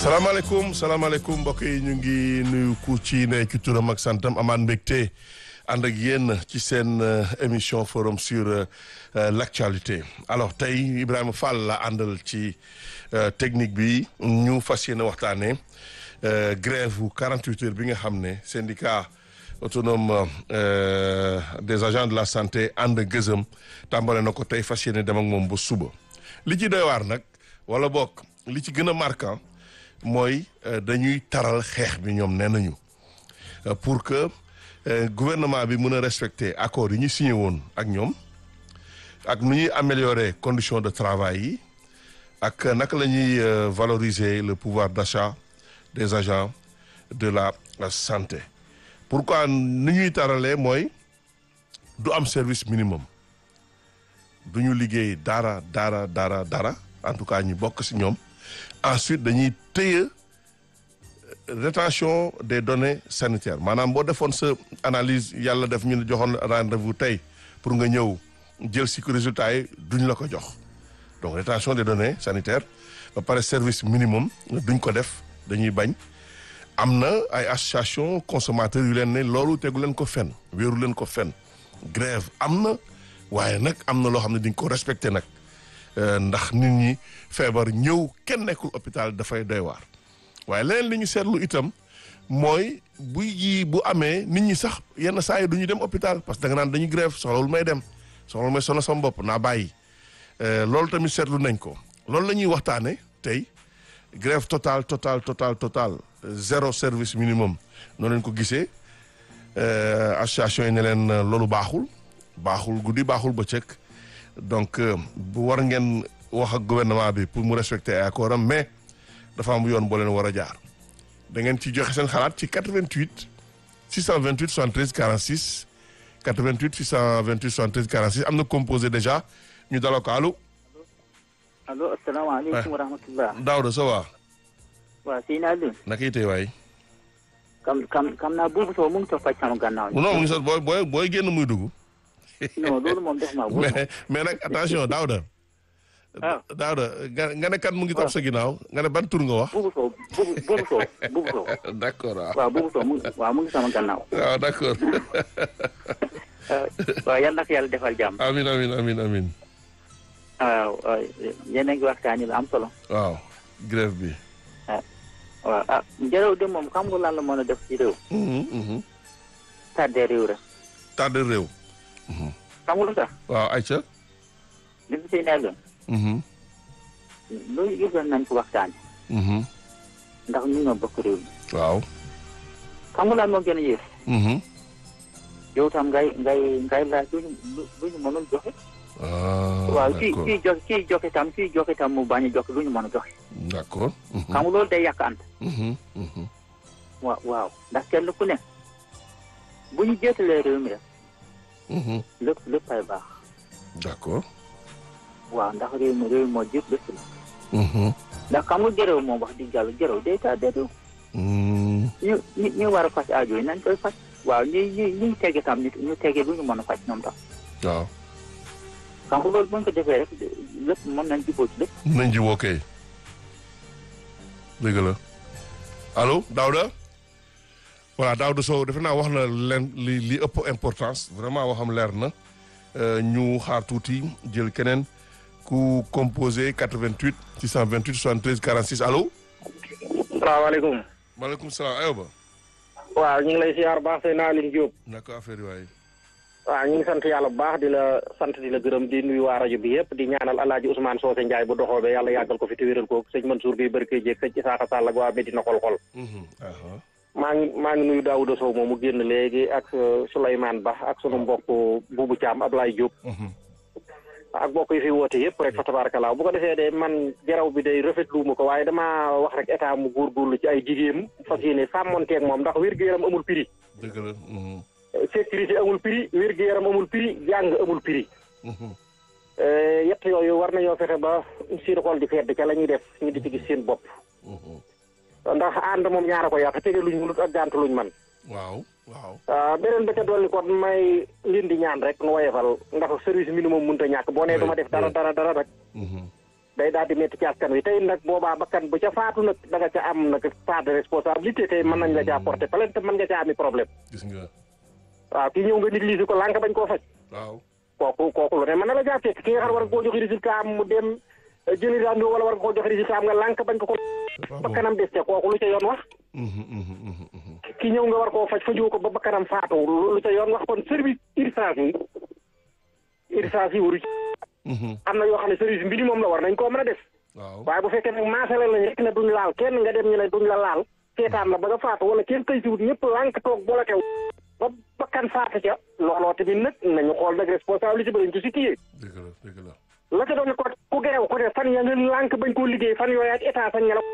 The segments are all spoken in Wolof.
salaamaaleykum salaamaaleykum mbokk yi ñu ngi nuyu ku ci ne ci turam ak santam amaan mbégte ànd ak yéen ci seen émission forum sur l' actualité alors tey Ibrahima Fall la àndal ci technique bi ñu fas yéene waxtaanee grève bu 48 heures bi nga xam ne syndicat autonome des agents de la santé ànd gëzëm tàmbale na ko tey fas yéene dem ak moom ba suba li ci doy waar nag wala bokk li ci gën a marquant mooy dañuy taral xeex bi ñoom nee nañu pour que gouvernement bi mën a respecter accords yi ñu signé woon ak ñoom ak nu ñuy améliorer conditions de travail yi ak naka la ñuy valoriser le pouvoir d'achat des agents de la santé pourquoi nu ñuy taralee mooy du am service minimum du ñu liggéey dara dara dara dara en tout cas ñu bokk ci ñoom ensuite dañuy téye rétention des données sanitaires maanaam boo defoon sa analyse yàlla def ñu ne joxoon rendez-vous tey pour nga ñëw jël ci résultat yi duñ la ko jox donc rétention des données sanitaires ba pare service minimum duñ ko def dañuy bañ am na ay association consommateurs yu leen ne loolu tegu leen ko fen wéeru leen ko fen grève am na waaye nag am na loo xam ne diñ ko respecté nag ndax nit ñi feebar ñëw kenn nekkul hôpital dafay doy waar waaye leneen li ñu seetlu itam mooy bu yi bu amee nit ñi sax yenn saa yi du ñu dem hôpital parce que da nga naan dañuy grève soxlawul may dem soxlawul may sono sama bopp naa bàyyi loolu tamit seetlu nañ ko loolu la ñuy waxtaane tey grève total total total total zéro service minimum noonu leen ko gisee association yi ne leen loolu baaxul baaxul guddi baaxul bëccëg donc bu war ngeen wax ak gouvernement bi pour mu respecter ay accord am mais dafa am yoon boo leen war a jaar da ngeen ci joxe seen xalaat ci 88 628 73 46 88 628 73 46 am na composé déjà ñu daloo ko allo. allo asalaamaaleykum wa rahmatulah. Daouda ça va. waaw sëñ Aliou. naka itee waay. kam kam kam naa buubu soo mu ngi toog faj sama gannaaw. non mu ngi sax booy booy booy génn muy dugg. non loolu moom def naa mais mais nag attention Daouda. waaw Daouda nga ne kat mu ngi topp sa ginnaaw nga ne ban tur nga wax. buubu soo buubu buubu soo buubu soo. d' accord waaw. waaw buubu soo mu ngi waaw mu ngi sama gannaaw. waaw d' accord. waaw yal na ko yàlla defal jàmm. amin amin amin amin waaw yéen a ngi waxtaanee lu am solo. waaw grève bi. waaw ah njëriñ de moom xam nga lan la mën a def ci réew. tardé réew rek. tardé réew. xam nga lu tax. waaw ayca. li fi siy nekk. loolu yëpp nañ ko waxtaanee. ndax ñu ñoo bokk réew mi. waaw. xam nga lan moo gën a yées. yow tam ngay ngay ngay laaj lu ñu lu ñu mënul joxe. waaw kii kii joxe kii joxe tam kii joxe tam mu bañ a joxe lu ñu mën a joxe. d' accord. xam nga loolu day yàq ànd. waaw waaw ndax kenn ku ne bu ñu jeetalee réew mi rek. lépp lépp ay baax. d' accord. waaw ndax réew mi réew moo jëpp lépp la. ndax xam nga jërëw moom wax dëgg yàlla jërëw day tardé réew. ñu ñu ñu war a faj aajo yi nañ koy faj. waaw ñi ñi ñuy tege tam ñu tege lu ñu mën a faj ñoom tam. waaw. xam nga loolu bu ñu ko defee rek lépp mën nañ jubóo ci lépp. nañ jubóo kay. dëgg la allo Daouda. voilà Daouda Sow defe naa wax na leen li li ëpp importance vraiment waxam leer na ñu xaar tuuti jël keneen ku composé 88 628 73 46 allo. salaamaaleykum. maaleykum salaam ayoba. waaw ñu ngi lay siyaar baax sëy naa Aline Diop. naka affaire yi waay. waaw ñu ngi sant yàlla bu baax di la sant di la gërëm di nuyu waa rajo bi yëpp di ñaanal alaaji Ousmane Socé Ndiaye bu doxoobee yàlla yàggal ko fi te wéral ko sëñ Mansour bi barke jéeg sëñ Isaaxa Sall ak waa Medina xol-xol maa ngi maa ngi nuyu Daouda Sow moom mu génn léegi ak Souleymane Ba ak sunu mbokk Boubou Thiam Ablaye Diop. ak mbokk yi fi woote yëpp rek fa tabarakalaa bu ko defee de man jaraw bi day rafetlu ma ko waaye damaa wax rek état mu góorgóorlu ci ay jigéen fas yéene sàmmonteeg moom ndax wér-gu-yaram amul prix. dëgg la. sécurité amul prix wér-gu-yaram amul prix jàng amul prix. yett yooyu war nañoo fexe ba seen xol di fedd ca la ñuy def ñu di ci gis seen bopp. ndax ànd moom ñaara ko yàq tege luñ mënut ak gànt luñ man waaw waaw. beneen ba ca dolli kon may leen di ñaan rek nu woyefal ndax service minimum mënut a ñàkk boo nee duma def dara dara dara rek day daal di métti ci askan wi tey nag boobaa bakkan bu ca faatu nag da nga ca am nag part de responsabilité tey mën nañ la caa porter plainte mën nga caa ami problème gis nga waaw kii ñëw nga négligé ko lànk bañ koo faj waaw kooku kooku lu ne mën na la jaa fekk ki nga xam ne war nga koo joxe résultat am mu dem jëli daan wala war nga koo joxe résultat am nga lànk bañ ko ko bakkanam des ca kooku lu ca yoon wax ki ñëw nga war koo faj fajoo ko ba bakkanam faatu lu ca yoon wax kon service urgence yi urgence yi waru ci am na yoo xam ne service minimum la war nañ koo mën a def waaw waaye bu fekkee nag maasale lañ rek ne duñ laal kenn nga dem ñu ne duñ la laal seetaan la ba nga faatu wala kenn tey siwut ñëpp lànk toog boole tew ba bakkan faatu ca looloo tamit nag nañu xool nag responsabilité ba lañ ko situé dëgg la dëgg la la ca doon ko ku gerew ku ne fan ya nga lànk bañ koo liggéey fan yooyu ak état sañ nga la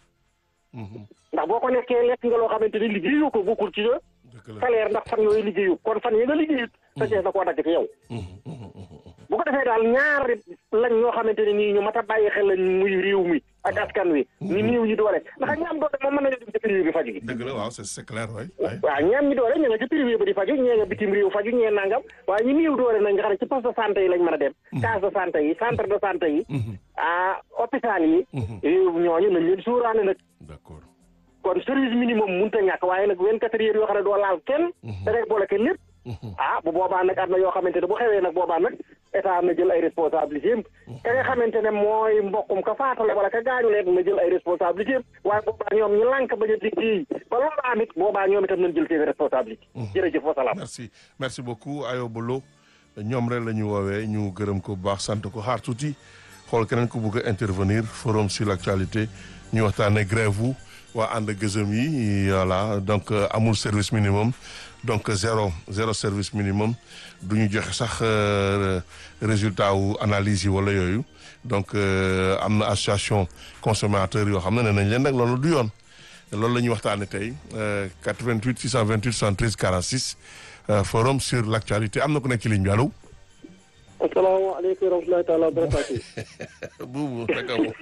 ndax boo ko nekkee lekk nga loo xamante ni liggéeyu ko bokkul ci sa dëgg la salaire ndax fan yooyu liggéeyu kon fan ya nga liggéeyut sa jeex na koo dagg ci yow bu ko defee daal ñaar lañ ñoo xamante ne nii ñu mat a bàyyi xel lañ muy réew mi ak askan wi ñu néew ñi doole ndax ñi am doole moom mën nañu dem ci privé bi faju gi dëgg la waaw c'est c'est clair waay waay waaw ñi am ñi doole ña nga ci privé ba di faju ñee nga bitim réew faju ñee nangam waaye ñi néew doole nag nga xam ne ci poste de santé yi lañ mën a dem case de santé yi centre de santé yi ah hôpital yi ñooñu nañ leen suuraale nag d'accord kon service minimum mënut a ñàkk waaye nag vingt-quatre heures yoo xam ne doo laal kenn da ngay boole kenn lépp ah bu boobaa nag am na yoo xamante ne bu xewee nag boobaa nag état na jël ay responsabilité am ka nga xamante ne mooy mbokkum ka faatale wala ka gaañu leen na jël ay responsabilité am waaye boobaa ñoom ñu lànk bañ a liggéey ba loolu am it boobaa ñoom itam nañ jël seen responsabilité jërëjëf wa salaam merci merci beaucoup Ayoba Lo ñoom rek la ñu woowee ñu gërëm ko bu baax sant ko xaar tuuti xool keneen ku bëgg a intervenir forum sur l'actualité ñu waxtaanee grève wu waa ànd gëzëm yi voilà donc amul service minimum donc zéro zéro service minimum du ñu joxe sax résultat wu analyse yi wala yooyu donc am na association consommateur yoo xam ne ne nañ leen nag loolu du yoon loolu la ñuy waxtaanee tey 88 628 73 46 forum sur l'actualité am na ku nekk ci ligne bi allo. asalaamaaleykum wa rahmatulahi taala wa barakaatu. buubu naka mu.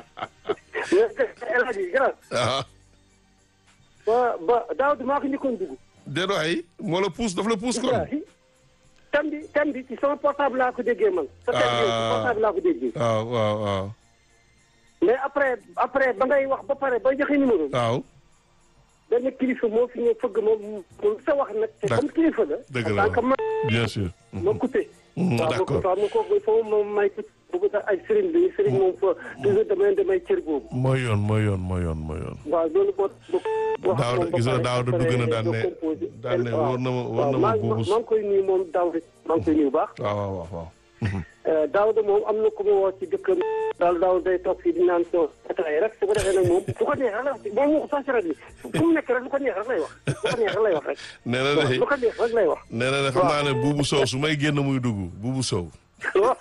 El Hadji Gara. ah. ba ba daaw maa ko njëkkoon dugg. déedéet ay moo la pousse daf la pousse kon. tam bi tam bi ci sama portable laa ko déggee man. sa tam bi ci portable laa ko déggee. waaw waaw waaw. mais après après ba ngay wax ba pare ba joxe numéro. waaw. benn kilifa moo fi ñëw fëgg moom moom sa wax nag. te comme kilifa la. dëgg la en tant que man bien sûr. ma coupé. d'accord waaw ma kooku foofu moom may bëgg sax ay sëriñ bi sëriñ moom fa toujours damay damay cër boobu. mooy yoon mooy yoon mooy yoon mooy yoon. waaw loolu moo. daaw de gis nga daaw de dugg na daan ne daan ne wóor na ma wóor na ma buubu. maa ngi koy nuyu moom daaw de maa ngi koy nuyu bu baax. waaw waaw waaw. daaw de moom am na ku ma woo ci dëkkam. daal daaw day toog fii di naan soo ataay rek su ko defee nag moom bu ko neex rek la wax moom moo ko sax si rajo bi fu mu nekk rek lu ko neex rek lay wax lu ko neex rek lay wax rek. nee na de lu ko neex rek lay wax. nee na de xam naa ne buubu sow su may génn muy dugg buubu sow. waaw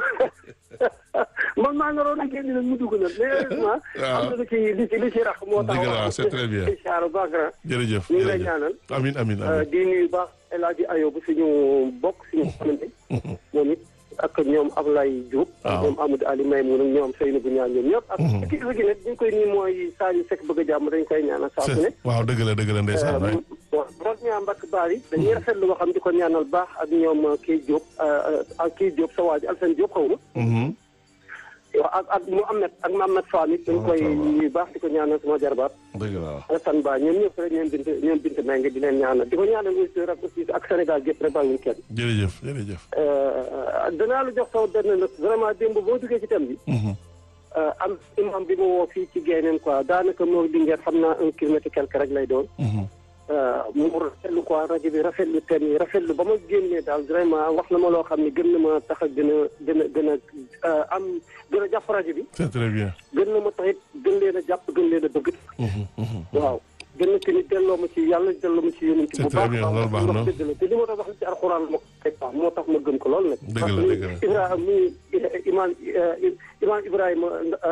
man maa naroon a génn nag mu dugg nag mais heureusement. waaw am na lu ci lu ci lu ci rax moo tax. dëgg la c'est très bien. incha allah baax na. jërëjëf ñu ngi lay jërëjëf ñaanal. amin amin amin di nuyu baax El Hadji Ayobu suñu bokk suñu xamante. moom it ak ñoom Ablaye Diop. waaw ñoom Amadou Ali Maymoun ak ñoom Seynou bu ñaan ñoom ñëpp. ak kilifa gi nag ñu koy nii mooy Saliou Seck bëgg a jàmm dañ koy ñaanal saa su ne. waaw dëgg la dëgg la ndeysaan waay. waaw moom ñaa mbakk baar yi dañuy rafetlu waxam di ko ñaanal baax ak ñoom kii Diop ak kii Diop sa waa ji Alsane Diop xaw ma. waaw ak ak Mouhamed ak Mouhamed Fall it dañ koy ñuy baax di ko ñaanal sama jarbaat. dëgg la waaw. Alassane Ba ñoom ñëpp rek ñoom bint ñoom bint Mbengue di leen ñaanal di ko ñaanal aussi rek aussi ak Sénégal gépp rek bàyyiwuñ kenn. jërëjëf jërëjëf. danaa la jox saw benn nag vraiment démb boo duggee ci thème bi. am imam bi ma woo fii ci Guèye quoi daanaka moo di ngeen xam naa un kilomètre quelque rek lay doon. mu rafetlu quoi rajo bi rafetlu thème yi rafetlu ba ma génnee daal vraiment wax na ma loo xam ne gën na ma tax a gën a gën a gën a am gën a jàpp rajo bi. c'est très bien. gën na ma tax it gën leen a jàpp gën leen a bëgg. waaw gën na tamit delloo ma ci yàlla delloo ma ci yonent C'est bu très baax bien, baax loolu baax na. wax dëgg la te li ma doon wax ci alxuraan ma ko moo tax ma gëm ko lool nag. Dëgg la, dëgg la. Ibrahima muy imaam imaam Ibrahima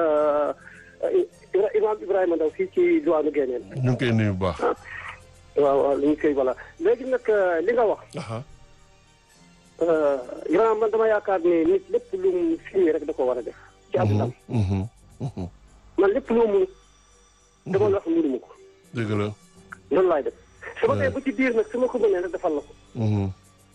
imaam Ibrahima Ndaw fii ci diwaanu Guéniène. ñu ngi koy nuyu bu baax. waaw waaw li ñu koy voilà léegi nag li nga wax. aha Ibrahima man dama yaakaar ne nit lépp lu mu filmé rek da ko war a def. ci àdduna mhm, mhm. man lépp lu mu dama la wax mënuma ko. dëgg la. loolu laay def su ma koy bu ci biir nag su ma ko mënee rek defal la ko mhm.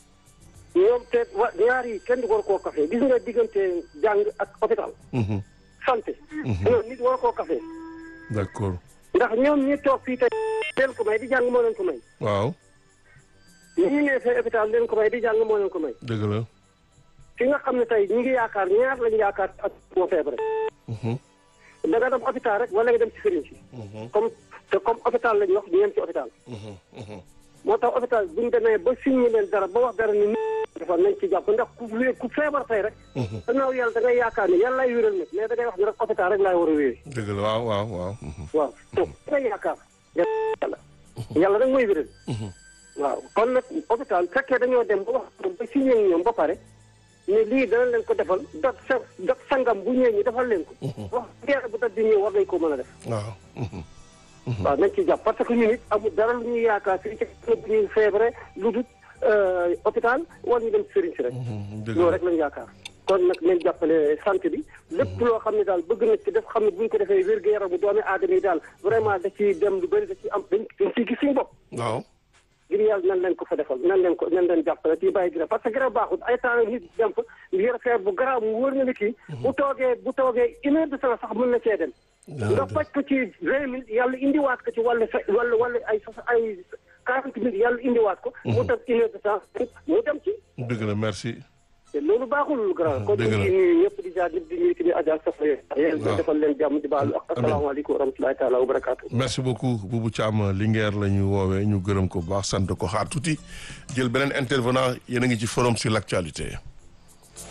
ñoom te wa ñaar yi kenn du war koo kafe gis nga diggante jàng ak hôpital mhm. santé loolu nit war koo kafee d'accord ndax ñoom ñi toog fii tey leen ko may di jàng moo leen ko may waaw ñi ñu nee fee hôpital leen ko may di jàng moo leen ko may dëgg la fi nga xam ne tey ñi ngi yaakaar ñaar lañu yaakaar ak moo feebar da nga dem hôpital rek wala nga dem ci sëriñ si comme te comme hôpital lañu wax ñu yem ci hôpital moo tax hôpital bu ñu demee ba signé leen dara ba wax dara ni defal nañ ci jàpp ndax ku wé- ku feebar tey rek gannaaw yàlla da ngay yaakaar ne yàlla lay wéral nag mais da ngay wax ne rek hôpital rek laay war a wéere dëgg la waaw waaw waaw waaw te da ngay yaakaar yàlla yàlla rek mooy wéral waaw kon nag hôpital fekkee dañoo dem ba wax ba signé ak ñoom ba pare ne lii dana leen ko defal dat sa dat sangam bu ñëwee ñu defal leen ko wax geer bu dat di ñëw war nañ ko mën a def waaw waaw nañ ci jàpp parce que ñun it amul dara lu ñuy yaakaar fii ci bu ñuy feebare lu dul hôpital wala ñu dem sëriñ si rek dëgg loolu la rek lañu yaakaar kon nag nañ jàppale santé bi lépp loo xam ne daal bëgg na ci def xam ne bu ñu ko defee wér-gu-yaramu doomi aadama yi daal vraiment da ciy dem lu bëri da ciy am dañ dañ ciy gis suñu bopp waaw ngir yàlla nan leen ko fa defal nan leen ko nan leen jàppale ci bàyyi grève parce que grève baaxul ay temps nit dem fa yor feer bu garaaw mu wóor na ne kii bu toogee bu toogee une heure de temps sax mën na cee dem nga faj ko ci vingt mille yàlla indiwaat ko ci wàllu fe wala wala ay sa ay quarante mille yàlla indiwaat ko mu def une heure de temps mu dem ci dëgg la merci te loolu baaxul lu grand kon dëgg ñu la. ngi nuyu ñëpp di jaar ñëpp di nuyu tamit Adja Soxna yéen waaw. defal leen jàmm di baalu ak Amiin. asalaamaaleykum wa rahmatulahi taala wa barakaatu merci beaucoup Boubou Thiam Linguère la ñu woowee ñu gërëm ko bu baax sant ko xaar tuuti jël beneen intervenant yéen a ngi ci forum sur l'actualité